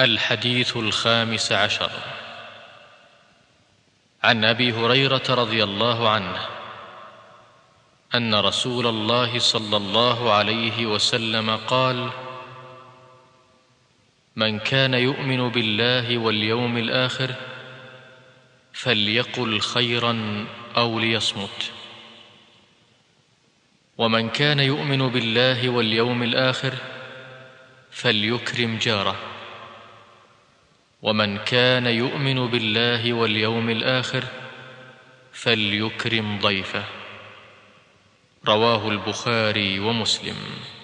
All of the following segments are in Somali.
الحديث الخامس عشر عن ابي هريره رضي الله عنه ان رسول الله صلى الله عليه وسلم قال من كان يؤمن بالله واليوم الاخر فليقل خيرا او ليصمت ومن كان يؤمن بالله واليوم الاخر فليكرم جاره ومن كان يؤمن بالله واليوم الاخر فليكرم ضيفه رواه البخاري ومسلم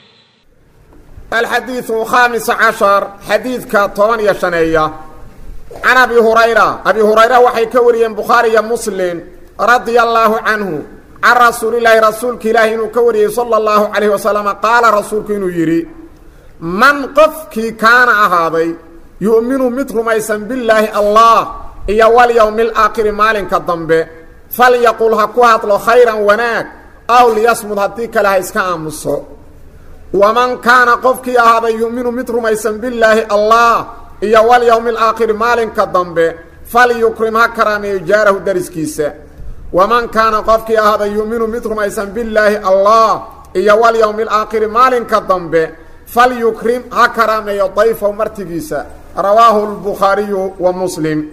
الحديث الخامس عشر حديثك طبعا يشنية عن أبي هريرة أبي هريرة وحي كوريا بخاري مسلم رضي الله عنه عن رسول الله رسولك إله إنه كوري صلى الله عليه وسلم قال رسولك إنه يري من قفك كان أهاضي يؤمن مثل ما يسم بالله الله إيا واليوم الآخر مالك الضنب فليقول هكوهات له خيرا وناك أو ليصمد هديك لها إسكا أمسه ومن كان قفك هذا يؤمن مثل ما يسم بالله الله إيا واليوم الآخر مالك الضنب فليكرم هكرام يجاره درسكيسه ومن كان قفك هذا يؤمن مثل ما يسم بالله الله إيا واليوم الآخر مالك الضنب فليكرم هكرام يضيف مرتقيسه رواه البخاري ومسلم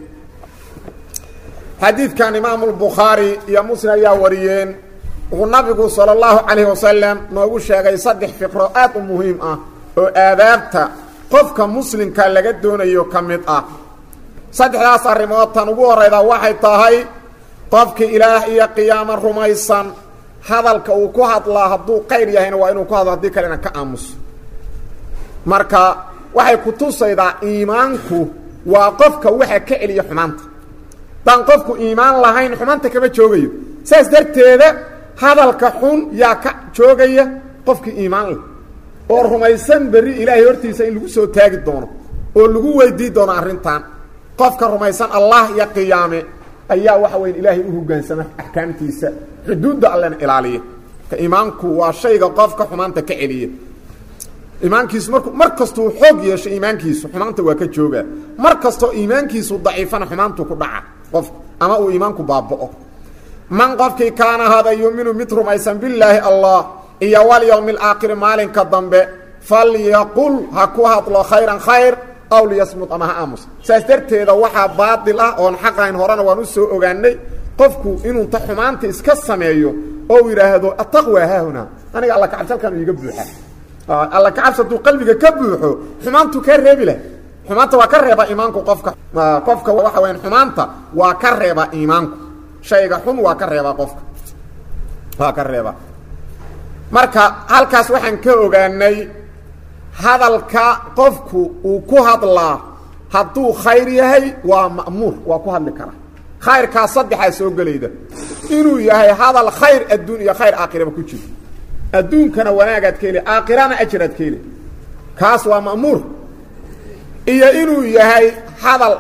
حديث كان إمام البخاري يا مسلم يا وريين والنبي صلى الله عليه وسلم نوغو شيغay saddex fiqro aad u muhiim ah oo aadaabta qofka muslimka laga doonayo kamid ah saddexdaas arrimood tan ugu horeyda waxay tahay qofka ilaah iyo qiyaamo rumaysan hadalka uu ku hadlaa hadduu qayr yahayna waa inuu ku hadlo haddii kalena ka aamuso marka waxay ku tusaydaa iimaanku waa qofka waxa ka celiya xumaanta daan qofku iimaan lahayn xumaanta kama joogayo saas darteeda hadalka xun yaa ka joogaya qofkii iimaan leh oo rumaysan berri ilaahay hortiisa in lagu soo taagi doono oo lagu weydii doono arrintan qofka rumaysan allah iyo qiyaame ayaa waxa weya ilaahay u hoggaansama axkaamtiisa xuduudda allena ilaaliya ka iimaanku waa shayga qofka xumaanta ka celiya iimaankiisu marku mar kastuu xoog yeesho iimaankiisu xumaanta waa ka joogaa mar kastoo iimaankiisu daciifana xumaantu ku dhaca qofku ama uu iimaanku baaba'o man qofkii kaana hada yuuminu mid rumaysan billaahi allah iyo walyowmi alaakhiri maalinka dambe falyaqul ha ku hadlo khayran khayr aw liyasmud ama ha aamus saas darteeda waxaa baatil ah oon xaqayn horena waan u soo ogaanay qofku inuu ta xumaanta iska sameeyo oo yidhaahdo ataqwa haahunaa aniga alla kacabsalkan iiga buuxa alla kacabs hadduu qalbiga ka buuxo xumaantu kaa reebi leh xumaanta waa ka reeba iimaanku qofka qofka waxa weyan xumaanta waa ka reeba iimaanku shayga xun waa ka reebaa qofka waa ka reebaa marka halkaas waxaan ka ogaanay hadalka qofku uu ku hadlaa hadduu khayr yahay waa ma'muur waa ku hadli karaa khayrkaa saddexaa soo gelayda inuu yahay hadal khayr adduun iyo khayr aakhiraba ku jiro adduunkana wanaagaad ka heli aakhirana ajraad ka heli kaas waa ma'muur iyo inuu yahay hadal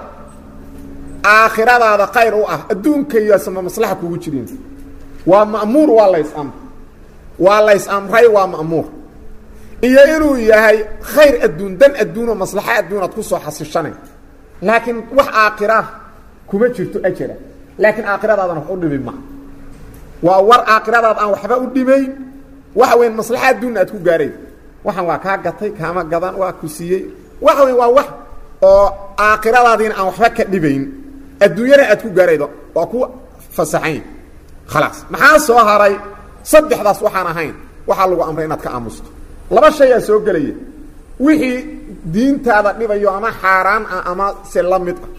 aakhiradaada khayr u ah adduunka iyo sama maslaxa kugu jirin waa ma'muur waa lays amr waa lays amray waa ma'muur iyo inuu yahay khayr adduun dan adduunoo maslaxa adduunaad ku soo xasishanay laakiin wax aakhira kuma jirto ajara laakiin aakhiradaadana wax u dhimi ma waa war aakhiradaad aan waxba u dhimayn waxa weyn maslaxa adduunna aad ku gaarayn waxaan waa kaa gatay kaama gadan waa ku siiyey waxa weyn waa wax oo aakhiradaadiina aan waxba ka dhibayn adduunyana aad ku gaaraydo waa ku fasaxayn khalaas maxaa soo haray saddexdaas waxaan ahayn waxaa lagu amray inaad ka aamusto laba shay aa soo gelaya wixii diintaada dhibayo ama xaaraan ah ama se la mid ah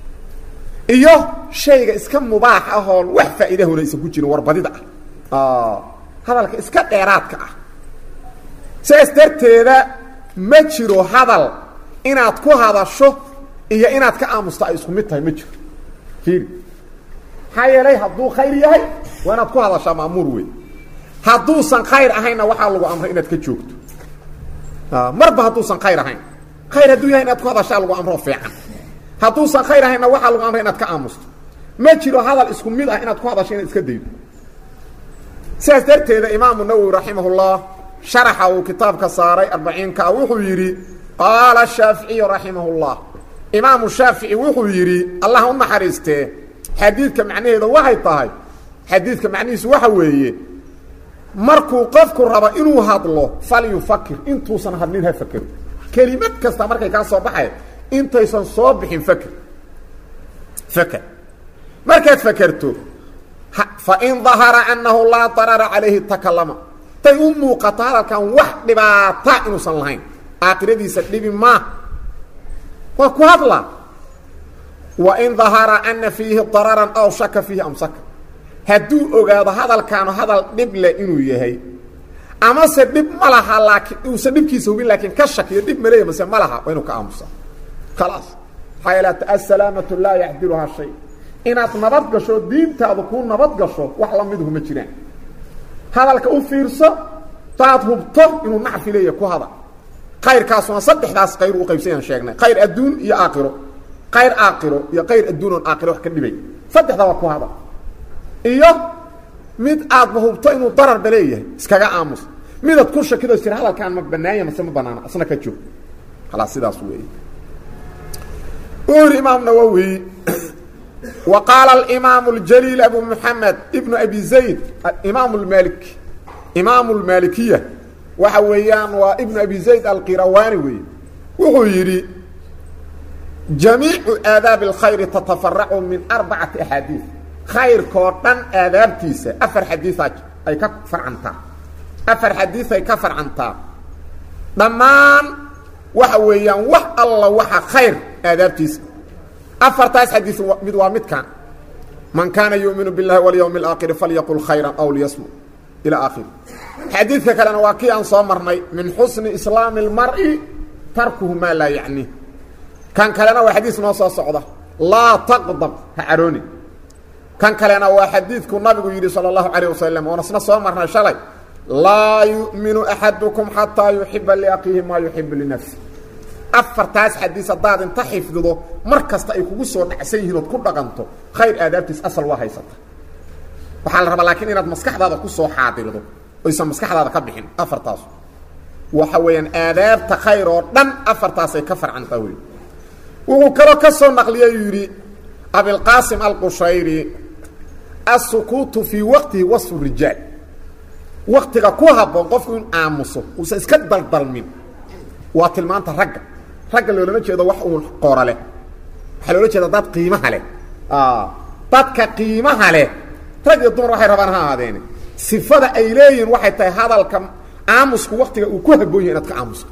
iyo shayga iska mubaax ahoon wax faa'iida hunaysan ku jirin warbadida ah hadalka iska dheeraadka ah sidaas darteeda ma jiro hadal inaad ku hadasho iyo inaad ka aamusto ay isku mid tahay ma jiro fiiri maxaa yeelay hadduu khayr yahay waa inaad ku hadashaa ma'muur wey hadduusan khayr ahaynna waxaa lagu amray inaad ka joogto marba hadduusan khayr ahayn khayr hadduu yahay inaad ku hadashaa lagu amroo fiican hadduusan khayr ahaynna waxaa lagu amray inaad ka aamusto ma jiro hadal isku mid ah inaad ku hadasho inaad iska daydo sidaas darteeda imaamu nawowi raximahullah sharaxa uu kitaabka saaray arbaciinka wuxuu yidhi qaala shaaficiyu raximah اllah imaamu shaafici wuxuu yidhi allah u naxariistee xadiidka macnaheeda waxay tahay xadiidka macnihiisu waxa weeye markuu qofku rabo inuu hadlo falyufakir intuusan hadlin ha fakero kelimad kasta markay kaa soo baxay intaysan soo bixin faker faker markaad fakerto fain dahara annahu laa darara calayhi takalama tay u muuqato hadalkan wax dhibaata inuusan lahayn aakhiradiisa dhibi maa waa ku hadlaa wain dahara ana fiihi dararan aw shaka fiihi amsaka hadduu ogaado hadalkaanu hadal dhib leh inuu yahay amase dhib ma laha laakiin uusan dhibkiisa hubin laakiin ka shakiyo dhib maleeya mase ma laha waa inuu ka aamusa khalaas maxaa yeele asalaamatu laa yaxdiluhaa shay inaad nabad gasho diintaadu kuu nabad gasho wax lamiduhu ma jiraan hadalka u fiirso taad hubto inuu nacfi leeya ku hadal kayrkaasuna saddexdaas qayr u qaybsayaan sheegnay khayr adduun iyo aakhiro khayr aakhiro iyo khayr adduun oon aakhiro wax ka dhibay saddexda waa ku hadal iyo mid aadba hubto inuu dararba leeyahay iskaga aamus midaad ku shakido jira hadalkaan ma banaanya mase ma banaana asna ka joog khalaas sidaas weeye uu yidhi imaam nawowi wa qaala alimaamu اljaliil abu moxamed ibnu abi zayd imaam lmalik imaamu lmaalikiya waxa weeyaan waa ibnu abi zayd alqirawani weeye wuxuu yidhi jamiicu aadaabi اlkhayri tatafaracu min arbacati axaadiid khayrkoo dhan aadaabtiisa afar xadiiaa ay ka farcantaa afar xadiid ay ka farcantaa dhammaan waxa weeyaan wax alla waxa khayr aadaabtiisa afartaas xadiid mid waa midkan man kaana yuuminu biاllahi walyawmi اlaakhiri falyaqul khayra aw liyasmu ila aakhiri xadiidka kalena waa kii aan soo marnay min xusni islaami اlmar'i tarkuhu maa laa yacni kan kalena waa xadiis noo soo socda laa taqdab ha carooni kan kalena waa xadiidku nabigu yidhi salى اlahu عalيه wasalam oon isna soo marnay shalay laa yu'minu axadukum xataa yuxiba liaqiihi maa yuxibu linafsi afartaas xadiis haddaad inta xifdido mar kasta ay kugu soo dhacsan yihiin ood ku dhaqanto khayr aadaabtiis asal waa haysata waxaa la rabaa laakiin inaad maskaxdaada kusoo xaadirdo oysan maskaxdaada ka bixin afartaas waxa weeyaan aadaabta khayr oo dhan afartaasay ka farcantaa wey wuxuu kaloo ka soo naqliyay uu yidhi abilqaasim alqushayri asukuutu fii waqtihi wasfu rijaal waktiga ku habboon qofku in aamuso uusan iska daldalmin waa tilmaanta ragga ragga loolama jeedo wax uun qoora leh waxaa loola jeeda dad qiimaha leh dadka qiimaha leh rag iyo dumar waxay rabaan ha ahaadeene sifada ay leeyihiin waxay tahay hadalka aamusku waktiga uu ku habboon yahay inaad ka aamusto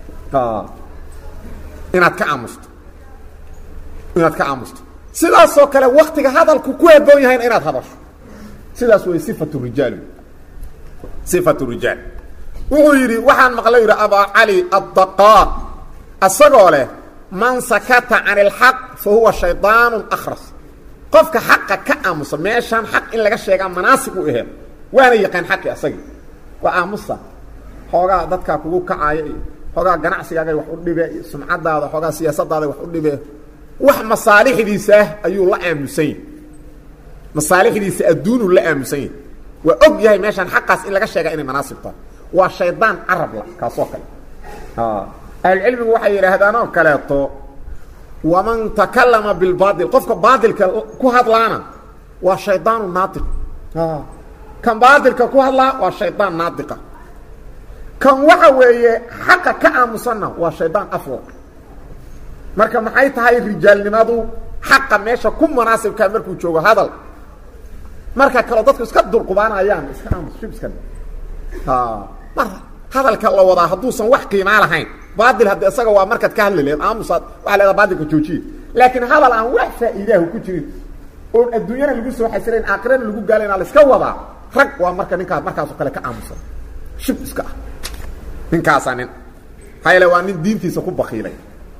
inaad ka aamusto inaad ka aamusto sidaasoo kale waktiga hadalku ku habboon yahayna inaad hadasho sidaas way sifatu rijaal sifatu rijaal wuxuu yidhi waxaan maqlay yidhi abaa cali addaqaaq isagoo leh man sakata can ilxaq fa huwa shaydaanu akhras qofka xaqa ka aamusa meeshaan xaq in laga sheegaa manaasib u aheed waana yaqaan xaqi asagii waa aamusa xoogaa dadkaa kugu kacaaya iyo xoogaa ganacsigaagay wax u dhibe iyo sumcadaada xoogaa siyaasadaada wax u dhibe wax masaalixdiisa ah ayuu la aamusan yahy masaalixdiisa adduunuu la aamusan yahy waa og yahay meeshaan xaqaas in laga sheegaa inay manaasib tahay waa shaydaan carabla kaasoo kale ahlucilmigu waxay yidhaahdaan oo kaleeto waman takalama bilbaail qofka baailka ku hadlaana waa shaydaanu naaiq kan baailka ku hadlaa waa shaydaan naadiqa kan waxa weeye xaqa ka aamusanna waa shaydaan afwaq marka maxay tahay rijaalnimadu xaqa meesha ku munaasibkaa markuu joogo hadal marka kaleo dadku iska dulqubaanayaan iska aamus shib iska mar hadalka la wadaa hadduusan wax qiimaa lahayn baail hadde isaga waa markaad ka hadli leed aamusaad waa leedaa baailka joojiye laakiin hadal aan wax faa'iidaahu ku jirin oon adduunyana lagu soo xasilayn aakhirana lagu gaalayna la iska wadaa rag waa marka ninkaas markaasoo kale ka aamusan shib iska ah ninkaasaa nin hayle waa nin diintiisa ku bakiilay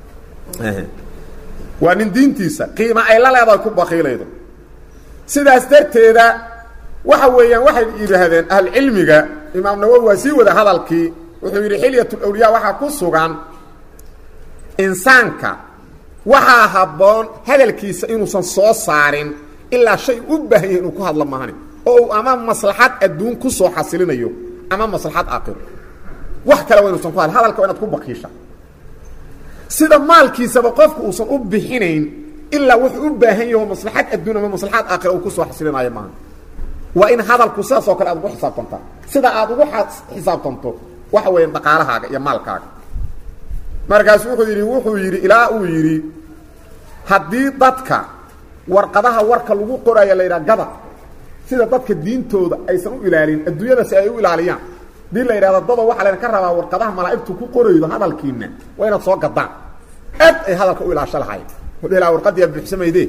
waa nin diintiisa qiima ay la leedahay ku bakiilaydo sidaas darteeda waxa weeyaan waxay yidhaahdeen ahlucilmiga imaam nawowi waa sii wada hadalkii wuxuu yidhi xilyatulawliyaa waxaa ku sugan insaanka waxaa habboon hadalkiisa inuusan soo saarin ilaa shay u baahan yahay inuu ku hadlo maahani oo uu ama maslaxad adduun ku soo xasilinayo ama maslaxad aakhiro wax kale waa inuusan ku hadl hadalka waa inaad ku bakiisha sida maalkiisaba qofku uusan u bixinayn ilaa wuxuu u baahan yaho maslaxad adduun ama maslaxaad aakhira uu kusoo xasilinayo maaha waa in hadalku sidaas oo kale aad ugu xisaabtantaa sida aad ugu xisaabtanto waxa weya dhaqaalahaaga iyo maalkaaga markaasu wuxuu yidhi wuxuu yidhi ilaa uu yidhi haddii dadka warqadaha warka lagu qoraayo la yidhaha gada sida dadka diintooda aysan u ilaalin adduunyada si ay u ilaaliyaan hadii la yidhahdo dada waxaa laydin ka rabaa warqadaha malaa'igtu ku qoraydo hadalkiina waa inaad soo gadaan aad ay hadalka u ilaasho lahayn la warqadiya buuxsamayde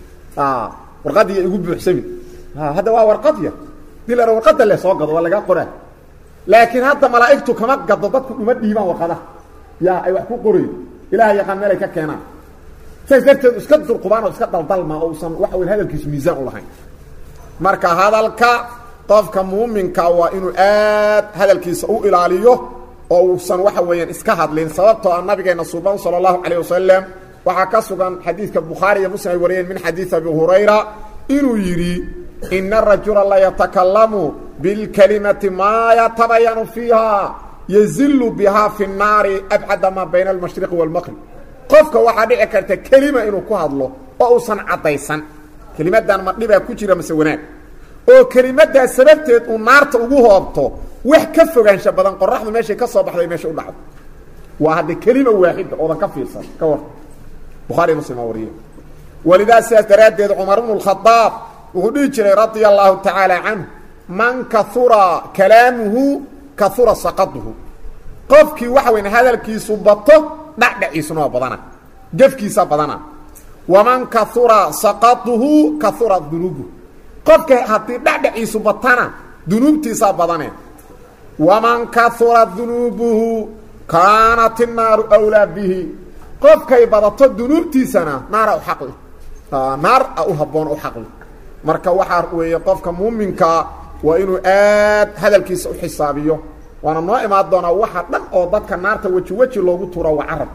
warqadiya igu buuxsami hadda waa warqadya hadii la warqada le soo gado waa lagaa qoraa laakiin hadda malaa'igtu kama gado dadku uma dhiibaan warqadaha ya ay wax ku qorayo ilaah yaqaan meel ay ka keenaan saas darteed iska durqubaan oo iska daldalma oo usan waxa weyn hadalkiisu miisaan u lahayn marka hadalka qofka muuminka waa inuu aad hadalkiisa u ilaaliyo oo uusan waxa weeyaan iska hadlin sababtoo ah nabigeena suban sala allahu calayh wasalam waxaa ka sugan xadiidka bukhaari iyo muslim ay wariyeen min xadiid abi hurayra inuu yidhi ina arajula layatakallamu bilkalimati maa yatabayanu fiiha yazilu bihaa fi nnaari abcada maa bayna almashriqi waalmaqrib qofka waxaa dhici karta kelima inuu ku hadlo oo uusan caddaysan kelimadan ma dhibaa ku jira mase wanaag oo kelimaddaa sababteed uu naarta ugu hoobto wax ka fogaansha badan qoraxdu meeshay ka soo baxday meesha u dhacdo waa hadde kelima waaxida oodan ka fiirsan ka war bukhaari muslim aa wariye walidaa sidaas daraaddeed cumar bnu lkhadaab wuxuu dhihi jiray radia allahu tacaala canhu man kahura kalaamuhu kahura saqaduhu qofkii waxa weyn hadalkiisu bato dhacdhaciisuna waa badana gefkiisa badana waman kahura saqaduhu kahura dunuubuhu qofka haddii dhacdhaciisu batana dunuubtiisaa badane waman kahura dunuubuhu kaanat innaaru wlaa bihi qofkay badato dunuubtiisana naara u xaqli naar a u habboon u xaqli marka waxaa weeye qofka muuminkaa waa inuu aad hadalkiisa u xisaabiyo waana noo imaan doonaa waxa dhan oo dadka naarta weji weji loogu tuuro waa carab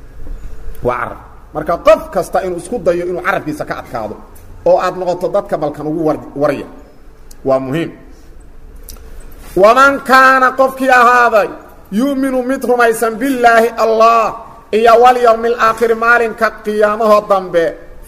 waa carab marka qof kasta inuu isku dayo inuu carabkiisa ka adkaado oo aad noqoto dadka balkan ugu war warya waa muhiim waman kaana qofkii ahaaday yu'minu mid rumaysan billaahi allah iyo walyowmi alaakhiri maalinka qiyaamahoo dambe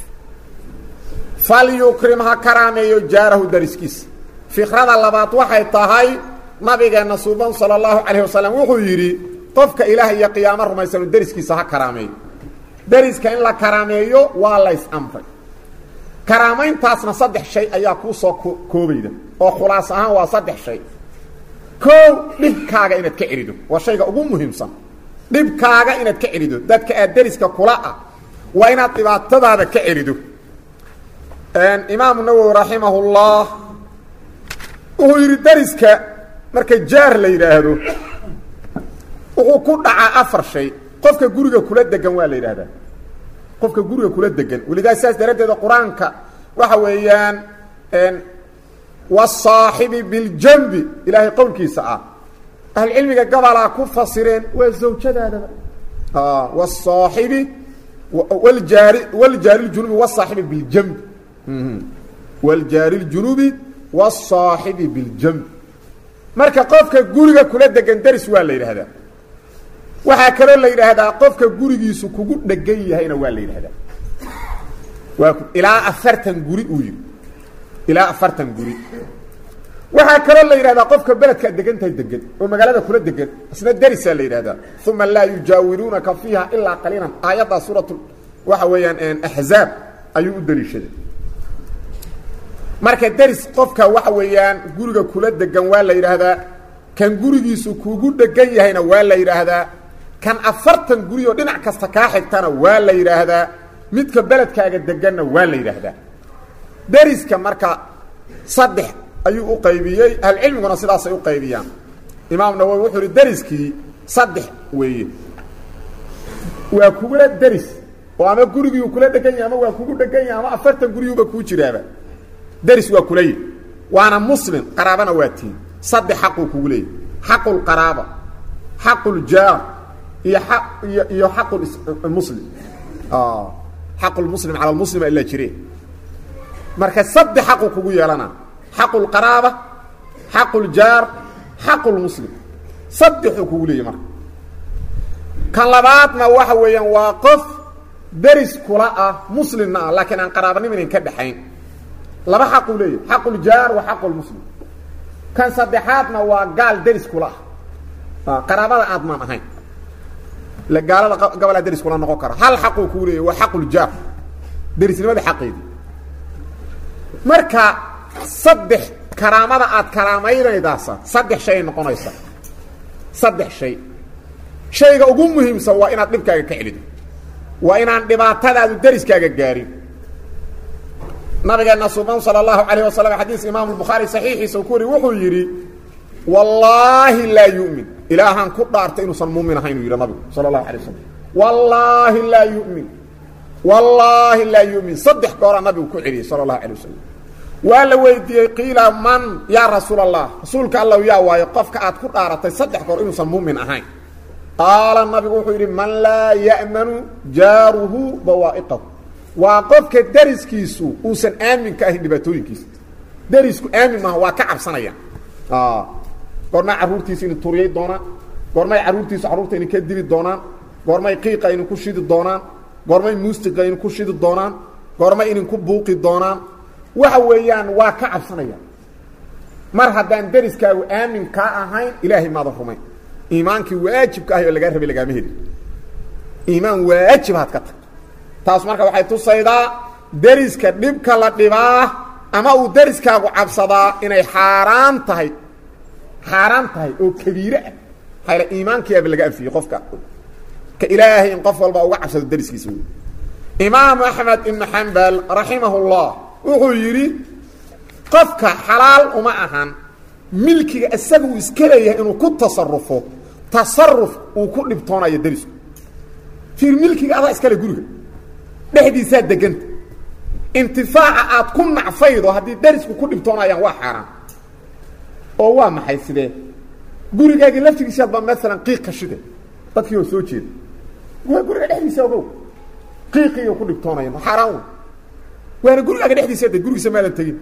falyukrim ha karaameeyo jaarahu dariskiisa fikrada labaad waxay tahay nabigeenna suuban sala allahu calayh wasalam wuxuu yidhi qofka ilaah iyo qiyaamo rumaysanu deriskiisa ha karaameeyo deriska in la karaameeyo waa lays amray karaamayntaasna saddex shay ayaa kuu soo koobayda oo khulaas ahaan waa saddex shay koow dhibkaaga inaad ka celido waa shayga ugu muhiimsan dhibkaaga inaad ka celido dadka aad deriska kula ah waa inaad dhibaatadaada ka celido imaamu nawowi raximahullah wuxuu yidhi deriska marka jaar la yidhaahdo wuxuu ku dhacaa afar shay qofka guriga kula degan waa la yidhahdaa qofka guriga kula degan welidaa saas daraaddeeda qur-aanka waxa weeyaan wasaaxibi biljambi ilaahay qowlkiisa ah ahlucilmiga gabalaa ku fasireen waa zawjadaadaba wasaaxibi wljaari wljaari ljunubi wasaaxibi biljambi wljaari ljunubi wasaaxibi biljambi marka qofka guriga kula degan deris waa la yidhaahdaa waxaa kaloo la yidhaahdaa qofka gurigiisu kugu dhegan yahayna waa la yidhahdaa waa ilaa afartan guri uu yidhi ilaa afartan guri waxaa kaloo la yidhahdaa qofka beledkaad degan tahay degan oo magaalada kula degan isna derisaa la yidhahdaa uma laa yujaawiruunaka fiiha ilaa qaliilan aayaddaa suuratu waxa weeyaan axzaab ayuu u daliishaday marka deris qofka waxa weeyaan guriga kula degan waa la yidhaahdaa kan gurigiisu kugu dhegan yahayna waa la yidhaahdaa kan afartan guri oo dhinac kasta kaa xigtana waa la yidhaahdaa midka beledkaaga deganna waa la yidhaahdaa deriska marka saddex ayuu u qaybiyey ahlucilmiguna sidaasay u qaybiyaan imaam nawowi wuxuu ihi deriskii saddex weeye waa kugula deris oo ama gurigiiu kula dhegan yahay ama waa kugu dhegan yahay ama afartan guriyuuba kuu jiraaba deris waa kula yihi waana muslim qaraabana waa tiin saddex xaquu kugu leeyahy xaqu lqaraaba xaqu ljaar iyo aq iyo iyo xaqu muslim xaqu lmuslim cala lmuslima ilaa jire marka saddex xaqu kugu yeelana xaqu lqaraaba xaqu ljaar xaqu lmuslim saddexuu kugu leeyahy marka kan labaadna waxa weeyaan waa qof deris kula ah muslimna ah laakiin aan qaraabanimo inin ka dhexayn laba xaquu leeyahay xaquljaar wa xaqulmuslim kan saddexaadna waa gaal deris kula ah qaraabada aadmaan ahayn la gaalada gobolaa deris kula noqon kara hal xaquu kuu leeyahy waa xaquljaar derisnimada xaqeedii marka saddex karaamada aad karaamaynaydaasaa saddex shay ay noqonaysa saddex shay shayga ugu muhiimsan waa inaad dhibkaaga ka celido waa inaan dhibaatadaadu deriskaaga gaarin nabigeena suban salى اlahu alayه wasalam xadiis imaam bukhaari saxiixiisa uu ku wari wuxuu yidhi wallaahi laa yu'min ilaahaan ku dhaartay inuusan muumin ahayn uu yidhi nabigu salى اlahu alay wasalam wallaahi laa yu'min wallaahi laa yu'min saddex gooraa nabigu ku celiyey salى اlahu alay wasalam waa la weydiiyey qiila man yaa rasuul allah rasuulka allow yaa waayo qofka aad ku dhaaratay saddex goor inuusan muumin ahayn qaala nabigu wuxuu yidhi man laa ya'manu jaaruhu bawaa'iqahu waa qofka deriskiisu uusan aamin ka ahayn dhibaatooyinkiisa derisku aamin maaha waa ka cabsanayaan goormay carruurtiisa ina turiyay doonaan goormay carruurtiisu carruurta ina ka dili doonaan goormay qiiqa inin ku shidi doonaan goormay muustiqa inin ku shidi doonaan goormay inin ku buuqi doonaan waxa weeyaan waa ka cabsanayaan mar haddaan deriskaagu aamin kaa ahayn ilaahay maadan rumayn iimaankii waajibka ahay oo lagaa rabay lagaama heli iimaan waajib haad ka tag taas marka waxay tusaydaa deriska dhibka la dhibaa ama uu deriskaagu cabsadaa inay xaaraan tahay xaaraan tahay oo kabiire ah hayla iimaankiiaba laga anfiyey qofka ka ilaahay in qof walba uga cabsado deriskiisa wey imaamu axmed ibnu xambal raximah اllah wuxuu yidhi qofka xalaal uma ahan milkiga isaga uu iska leeyahay inuu ku tasarufo tasaruf uu ku dhibtoonayo derisku fiir milkiga adaa iskale guriga dhexdiisaa deganta intifaaca aad ku nacfaydo haddii derisku ku dhibtoonayaan waa xaaraan oo waa maxay sidee gurigaagii laftigiisaad baa maalan qiiq ka shide dadkii oo soo jeeda waa guriga dhexdiisa ogow qiiqiiyo ku dhibtoonaya xaaraan wey waana gurigaaga dhexdiisa de gurigiisa maadan tegin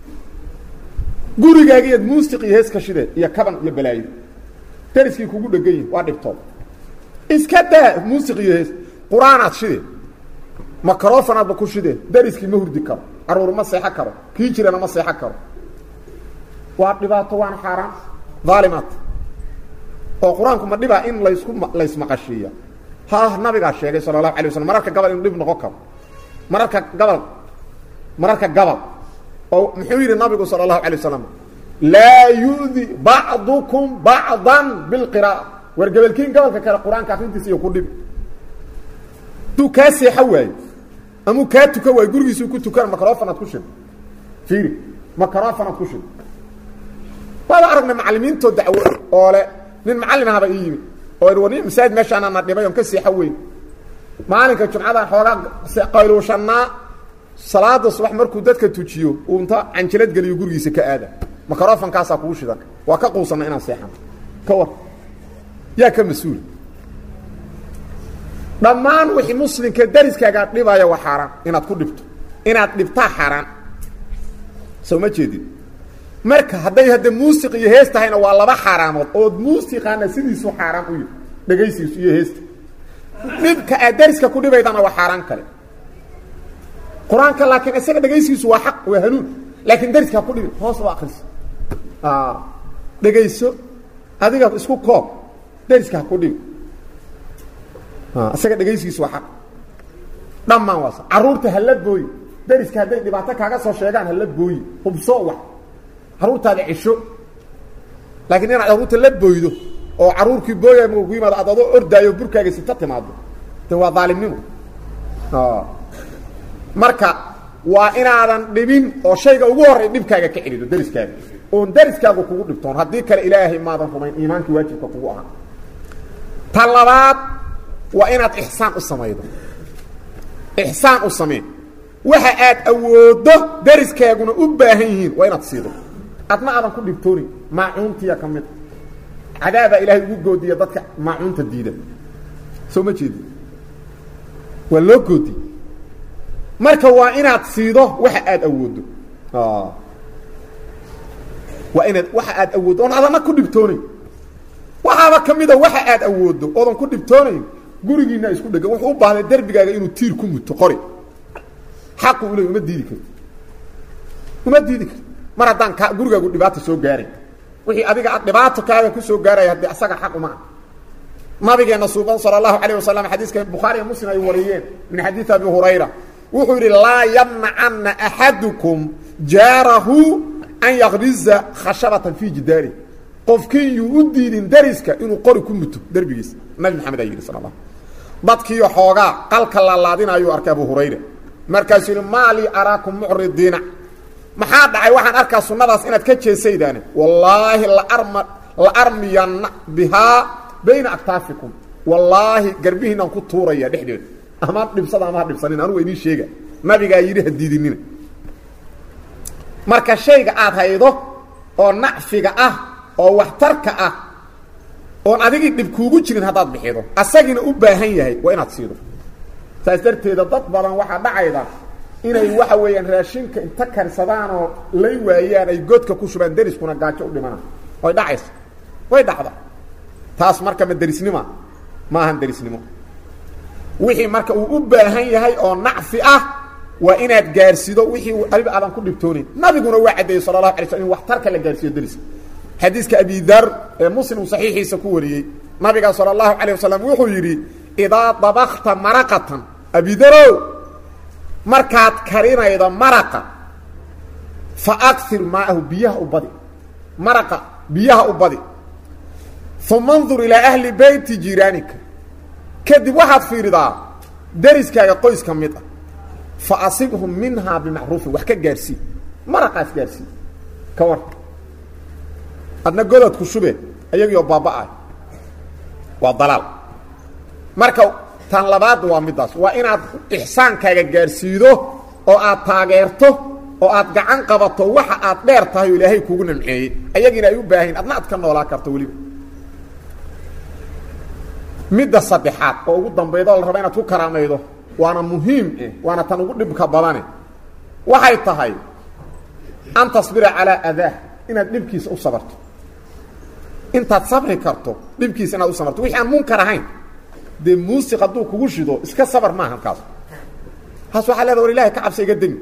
gurigaagiiad muusiq iyo hees ka shidee iyo kaban iyo balaayo deriskii kugu dhegan yihin waa dhibtood iska daa muusiq iyo hees qur-aanaad shidee macrofonaadba ku shidee deriskii ma hurdi karo caruur ma seexo karo kii jirana ma seexo karo waa dhibaato waana xaaraan daalimaad oo qur-aanku ma dhibaa in laysku laysmaqashiiya ha nabigaa sheegay sala allahu alay waslam mararka gabal inuu dhib noqon karo mararka gabal mararka gabal oo muxuu yidhi nabigu salى الlahu alيه wasalam laa yu'di bacdukum bacضa biاlqiraa'a war gebelkiin gobolka kale qur-aanka akrintiisa iyo ku dhib hadduu kaa seexo waayo amuu kaa tukan waayo gurigiisuu ku tukan macrofonaad ku shid fiiri macrofonaad ku shid waaba aragna macalimiintoo dacwo oo le nin macallin ahaba ii yimi oo war nin masaajid meeshaana na dhibay on ka seexo weyn maalinka jumcada xoogaa qayluushannaa salaada subax markuu dadka tujiyo uu inta canjalad geliyo gurigiisa ka aada macrofonkaasaa kugu shidan waa ka quusanna inaan seexano ka war yaa ka mas-uula dhammaan wixii muslimka dariskaagaa dhibaya waa xaaraan inaad ku dhibto inaad dhibtaa xaaraan soo ma jeedid marka hadday hadda muusiq iyo hees tahayna waa laba xaaraamood ood muusiqaana sidiisu xaaraan u yihi dhegaysiisu iyo heesta dhibka aad dariska ku dhibaydana waa xaaraan kale qur-aanka laakiin isaga dhegaysigiisu waa xaq waa hanuun laakiin dariska ku dhibi hoos u akriso dhegayso adiga isku koob dariska ha ku dhibi isaga dhegaysigiisu waa xaq dhammaan waas carruurta hala booyi dariska hadday dhibaato kaaga soo sheegaan hala booyi hubso wax carruurtaada cisho laakiin inaad carruurta la booydo oo carruurkii booya ku yimaado ad adoo ordaayo burkaaga sita timaado de waa daalimnimo marka waa inaadan dhibin oo shayga ugu horray dhibkaaga ka celido dariskaaga oon dariskaagu kugu dhibtoon haddii kale ilaahay maadan rumayn iimaankii waajibka kugu ahaa ta labaad waa inaad ixsaan u samaydo ixsaan u samee waxa aad awooddo dariskaaguna u baahan yihiin waa inaad siido adna aadan ku dhibtoonin maacuuntiya ka mid cadaabaa ilaahay ugu goodiya dadka maacuunta diida soo ma jeedi waa loo goodi marka waa inaad siido waxa aad awooddo waa inaad waxa aad awooddo oon adana ku dhibtoonayn waxaaba ka mida waxa aad awooddo oodan ku dhibtoonayn gurigiina isku dhegan wuxuu u baahday derbigaaga inuu tiir ku muto qori xaqu u leey uma diidi karto uma diidi karto mar haddaan ka gurigaagu dhibaata soo gaaray wixii adiga dhibaato kaaga ku soo gaaraya haddii asaga xaq uma ah nabigeena suuban sala allahu calayh wasalam xadiiska bukhaari iyo muslim ay wariyeen min xadiidi abi hurayra wuxuu yidhi laa yamnacana axadukum jaarahu an yakriza khashabatan fii jidaari qofkii yuu u diidin dariska inuu qori ku muto derbigiisa nabi maxamed aa yidhi sal la dadkiiyo xoogaa qalka laalaadinayuu arkay abu hurayra markaasuu yidhi maa lii araakum mucridiina maxaa dhacay waxaan arkaa sunnadaas inaad ka jeesaydaane wallaahi laarma la armiyanna bihaa bayna aktaafikum wallaahi garbihiinaan ku tuuraya dhexdeeda ama dhibsada ama ha dhibsanin anugu idiin sheega nabigaa yidhi ha diidinina marka shayga aad haydo oo nacfiga ah oo waxtarka ah oon adigii dhib kuugu jirin haddaad bixido asagiina u baahan yahay waa inaad siido saas darteeda dad badan waxaa dhacayda inay waxa weeyaan raashinka inta karsadaan oo lay waayaan ay godka ku shubaan deriskuna gaajo u dhimanaan way dhacaysa way dhacda taas marka ma derisnima ma ahan derisnimo wixii marka uu u baahan yahay oo nacfi ah waa inaad gaarsiido wixii adiga aadan ku dhibtoonayn nabiguna waa caddeeyey sala allahu alay slam in waxtarka la gaarsiiyo deriska xadiiska abi dar ee muslim saxiixiisa ku wariyey nabiga sala allahu calayh wasalam wuxuu yidhi idaa dabakta maraqatan abidarow markaad karinaydo maraqa fa akir maahu biyaha u badi maraqa biyaha u badi uma ndur ilaa ahli beyti jiraanika kadib waxaad fiiridaa deriskaaga qoys ka mid ah fa asibhum minhaa bimacruufin wax ka gaarsii maraqaas gaarsii ka war adna godadku shube ayagiioo baaba-ay waa dalaal marka tan labaad waa middaas waa inaad ixsaankaaga gaarsiido oo aad taageerto oo aad gacan qabato waxa aad dheer tahay oo ilaahay kugu namceeyey ayagiina ay u baahayn adna aad ka noolaa karto weliba midda saddexaad oo ugu dambaydo la raba inaad ku karaamaydo waana muhiim eh waana tan ugu dhibka badane waxay tahay an tasbira calaa adaa inaad dhibkiisa u sabarto intaad sabri karto dhibkiisa inaad u sabarto wixii aan munkar ahayn dee muusiq hadduu kugu shido iska sabar maaha kaas kaas waxaa leeda war ilahay ka cabsa iga demi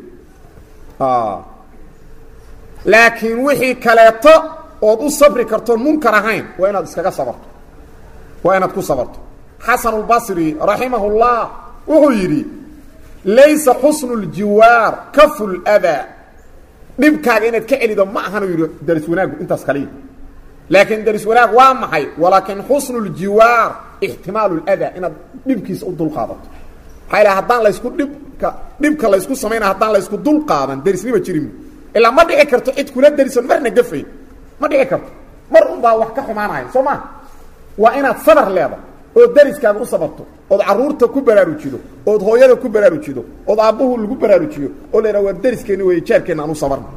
laakiin wixii kaleeto ood u sabri kartoon munkar ahayn waa inaad iskaga sabarto waa inaad ku sabarto xasan اlbasri raximah اllah wuxuu yidhi laysa xusnu اljiwaar kafu اldaa dhibkaaga inaad ka celido ma ahanuu yidhi daris wanaagu intaas kaliya laakiin daris wanaag waa maxay walaakin xusnu اljiwaar ixtimaalu اldaa inaad dhibkiisa u dulqaadato maxaa ilaha haddaan laysku dhibka dhibka laysku samaynaya haddaan laysku dul qaadan derisnima jirin ilaa ma dhici karto cid kula derisan marna gafay ma dhici karto mar un baa wax ka xumaanaya soo maa waa inaad sabar leeda ood dariskaaga u sabarto ood caruurta ku baraarujido ood hooyada ku baraarujido ood aabbuhu lagu baraarujiyo oo la yidhaha waa dariskeenni wey jaarkeenna aan u sabarno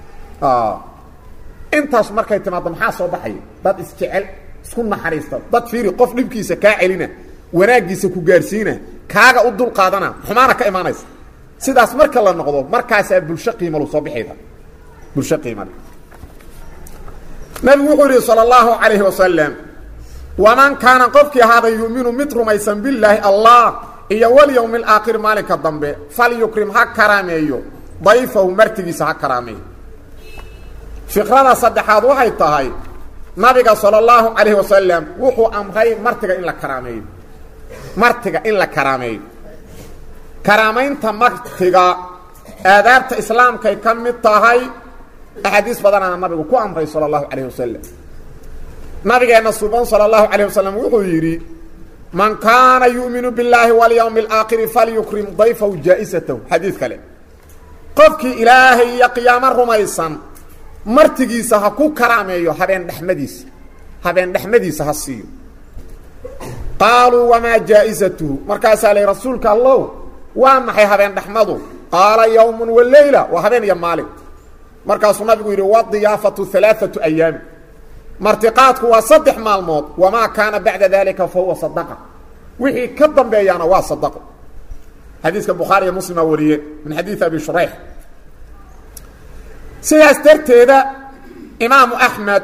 intaas markay timaaddo maxaa soo baxaya dad isjecel isku naxariista dad fiiri qof dhibkiisa kaa celina wanaaggiisa ku gaarsiina kaaga u dul qaadana xumaana ka imaanaysa sidaas marka la noqdo markaasaa bulsho qiimalu soo bixayda bulsho qiimale nabigu wuxuu yidhi salى اllahu calayhi wasalam waman kaana qofkii ahaada yu'minu mid rumaysan billaahi allah iyo walyowmi اlaakhir maalinka dambe falyukrim ha karaameeyo dayfahu martigiisa ha karaameeyo fikrada saddexaad waxay tahay nabiga salى اllahu calayhi wasalam wuxuu amray martiga in la karaameeyo martiga in la karaameeyo karaamaynta martiga aadaabta islaamkay ka mid tahay axaadiis badanaana nabigu ku amray salى اllahu calayh wasalam nabigeenna suban salى اllahu calayh wasalam wuxuu yidhi man kaana yu'minu biاllaahi walyowmi اlaakhiri falyukrim dayfahu jaa-isatahu xadiid kale qofkii ilaahay iyo qiyaamo rumaysan martigiisa ha ku karaameeyo habeen dhexmadiisa habeen dhexmadiisa ha siiyo qaaluu wamaa jaa-isatuhu markaasaa lay rasuulka allow waa maxay habeen dhexmadu qaala yowmun waleyla waa habeen iyo maalin markaasuu nabigu yidhi wadiyaafatu alaaatu ayaami martiqaadku waa saddex maalmood wamaa kaana bacda dalika fa huwa sadaqa wixii ka dambeeyaana waa sadaqo xadiiska bukhaari iyo muslima wariyeen min xadiidi abi shurayx sidaas darteeda imaamu axmed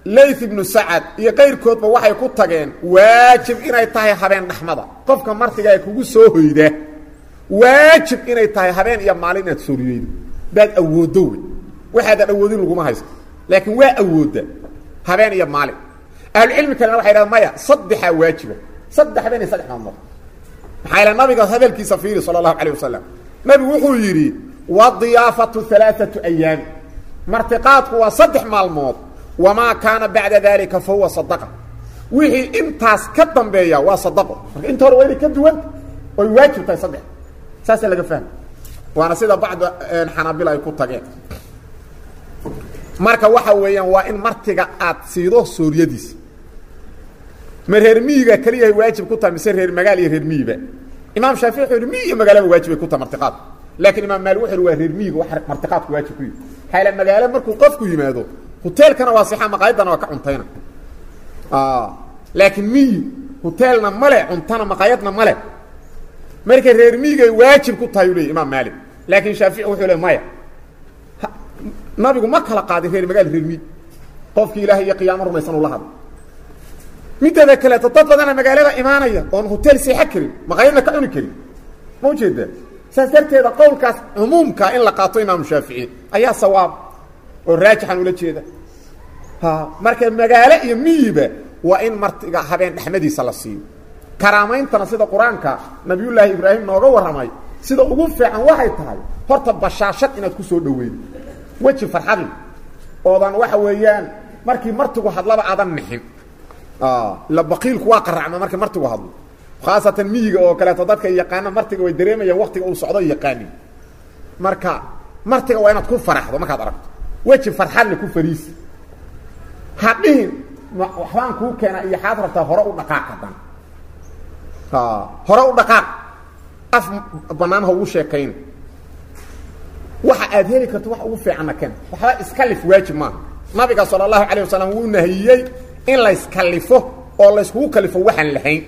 layth ibnu sacad iyo qayrkoodba waxay ku tageen waajib inay tahay habeen dhaxmada qofka martiga ee kugu soo hoyda waajib inay tahay habeen iyo maalin inaad sooriyeydo baad awooddo wey waxaadan awoodin laguma haysto laakiin waa awoodda habeen iyo maalin ahlucilmi kalena waxay dhahan maya saddexaa waajiba saddex habeen iyo saddex maalmood maxaa yaele nabiga hadalkiisa fiiri sala allahu calayh wasalam nabigu wuxuu yidhi wadiyaafatu alaaatu ayaami martiqaadku waa saddex maalmood wamaa kaana bacda dalika fa huwa sadaqa wixii intaas ka dambeeya waa sadaqo marka inta hore waa inay ka duwanta oy waajib tahay saddex saasaa laga fahma waana sida bacda xanaabila ay ku tageen marka waxa weeyaan waa in martiga aad siido sooriyadiisa ma reer miyiga keliyahay waajib ku tahay mise reer magaal iyo reer miyiba imaam shaafici wuxuu yihi miyi iyo magaalaba waajibay ku tahay martiqaadku laakiin imaam maali wuxu yihi waa reer miyiga wax martiqaadku waajib ku yihi maxaa yaele magaalo markuu qofku yimaado hoteelkana waa sixa maqaayadana waa ka cuntayna laakiin miyi hoteelna male cuntana maqaayadna male marka reer miyigay waajib ku tahay u leey imaam maalik laakiin shaafici wuxuu le maya nabigu ma kala qaadin reer magaal reer miyi qofkii ilaahay iyo qiyaamo rumaysan ula hadla mideeda kaleeto dad badana magaalada imaanaya oon hotel seexa karin maqaayadna ka cuni karin ma ujeedaa saas darteeda qowlkaas cumuumka in la qaato imaamu shaafici ayaa sawaab oo raajixan ula jeeda ha marka magaalo iyo miyiba waa in martiga habeen dhexmadiisa la siiyo karaamayntana sida qur-aanka nabiyullaahi ibraahim nooga warramay sida ugu fiican waxay tahay horta bashaashad inaad ku soo dhaweydo weji farxadli oodan waxa weeyaan markii martigu hadlaba aadan nixin ila baqiilku waa qaracma markii martigu hadlo khaasatan miyiga oo kaleeto dadka yaqaana martiga way dareemayaan waktiga uu socdo yaqaanin marka martiga waa inaad ku faraxdo markaad aragto weji farxadle ku fariisi ha dhihin waxbaan kuu keena iyo xaad rabtaa hore u dhaqaaq hadan hore u dhaqaaq af banaan ha ugu sheekayn waxa aad heli karto wax ugu fiicanna ken waxba iskalif waajib maaha nabiga sala allahu calayh wasalam wuu nahiyey in layskalifo oo layskugu kalifo waxaan lahayn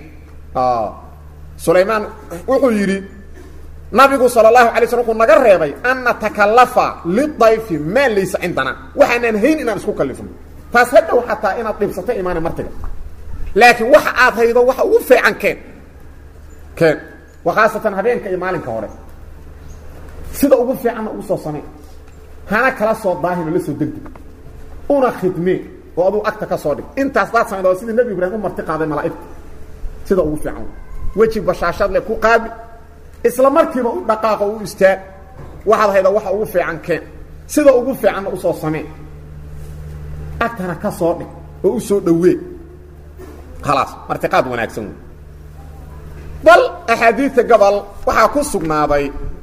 sulaymaan wuxuu yidhi nabigu sal اlahu alay slm wuxuu naga reebay an natakalafa lidayfi maa laysa cindana waxaanaan hayn inaan isku kalifno taas hadhow xataa inaad dhibsato imaana martiga laakiin waxa aad haydo waxa ugu fiican keen keen wa khaasatan habeenka iyo maalinka hore sida ugu fiicanna ugu soo samey hana kala soo daahino la soo degdeg una khidmee oo aduu agta ka soo dhig intaas daad samayda sidii nebi ibraahim u marti qaaday malaa'igta sida ugu fiican weji bashaashad le ku qaabi isla markiiba u dhaqaaqo u istaag waxaad hayda waxa ugu fiican keen sida ugu fiicanna usoo samee agtana ka soo dhig oo u soo dhowee khalaas martiqaad wanaagsan wey bal axaadiidta gobol waxaa ku sugnaaday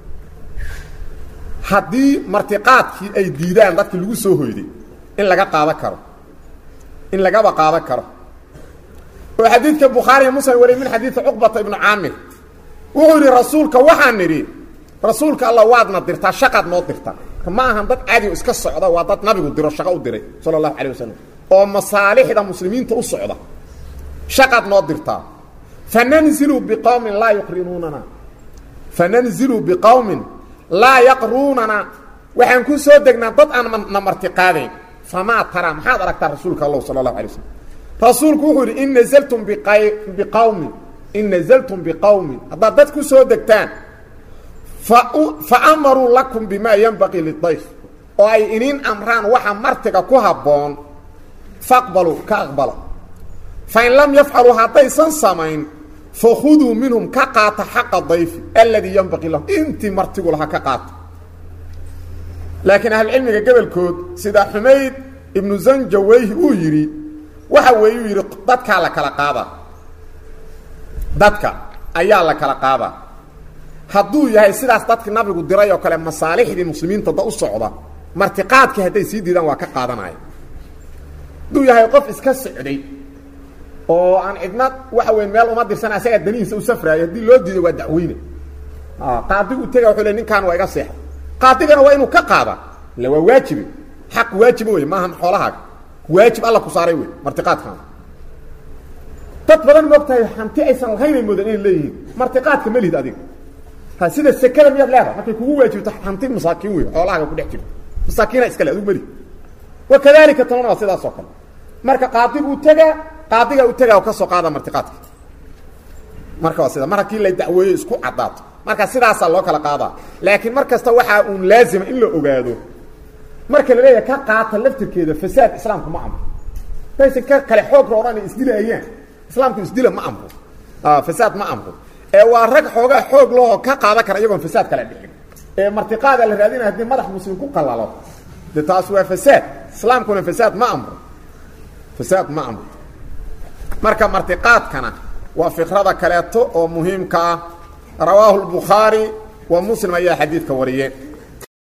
haddii martiqaadkii ay diidaan dadkii lagu soo hoyday in laga qaadan karo in lagaba qaadan karo oo xadiidka bukhaariya muslim wariy min xadiidi cuqbata ibnu caamir wuxuu yidhi rasuulka waxaan nidhi rasuulka alla waadna dirtaa shaqaad noo dirtaa ma ahan dad caadi iska socda waa dad nabigu diro shaqo u diray sala allahu calay wasalam oo masaalixda muslimiinta u socda shaqaad noo dirtaa fananzilu biqowmin laa yuqrinuunana fananzilu biqowmin laa yaqruunana waxaan ku soo degnaa dad aan na marti qaadayn famaa taraa maxaad aragtaa rasuulka allah sala allahu alay wasalam rasuulku wuxuu yidhi in nazaltum biqawmin in nazaltum biqowmin haddaad dad ku soo degtaan fa amaruu lakum bimaa yanbaqii lidayf oo ay iniin amraan waxa martiga ku habboon faqbaluu ka aqbala fain lam yafcaluu haddaysan samayn fakhuduu minhum ka qaata xaqa dayfi aladii yanbaqii lahum intii martigu lahaa ka qaata laakiin ahlucilmiga gobolkood sida xumayd ibnu zanjaweyhi uu yidhi waxa weeye uu yidhi dadkaa la kala qaadaa dadka ayaa la kala qaadaa hadduu yahay sidaas dadki nabigu diray oo kale masaalixdii muslimiinta da u socda martiqaadkii hadday sii diidaan waa ka qaadanaya hadduu yahay qof iska socday oo aan cidna waxa weyn meel uma dirsan asagaa danihiisa u safraayo haddii loo diido waa dacweyne qaadigu tega wuxuu le ninkaan waa iga seexa qaadigana waa inuu ka qaada illa waa waajibe xaq waajiba wey maahan xoolahaaga waajib alla ku saaray wey martiqaadkan dad badan moogtahay hanti aysan lahaynay moodan inay leeyihiin martiqaadka ma lihid adiga ha sida sekada miyaad leedahay markay kugu waajibto hanti masaakiin wey xoolahaaga ku dhex jirto masaakiina iskale adigu mali wakadalika tanana waa sidaas oo kale marka qaadiguu tegaa qaadigaa u tegaa ka soo qaada martiqaadka marka waa sida mar haddii la dacweeyo isku caddaato marka sidaasaa loo kala qaadaa laakiin mar kasta waxaa uun laazima in la ogaado marka la leeyahay ka qaata laftirkeeda fasaad islaamku ma amro daysan ka kale xoog roodhan isdilaayaan islaamku isdila ma amro fasaad ma amro ee waa rag xoogaa xoog lahoo ka qaadan kara iyagoon fasaad kale dhicin ee martiqaada la raadinaya haddii madax muslim ku qalalo de taas waa fasaad islaamkuna fasaad ma amro fasaad ma amro marka martiqaadkana waa fikrada kaleeto oo muhiimka ah rawaahu lbukhaari wa muslim ayaa xadiidka wariyeen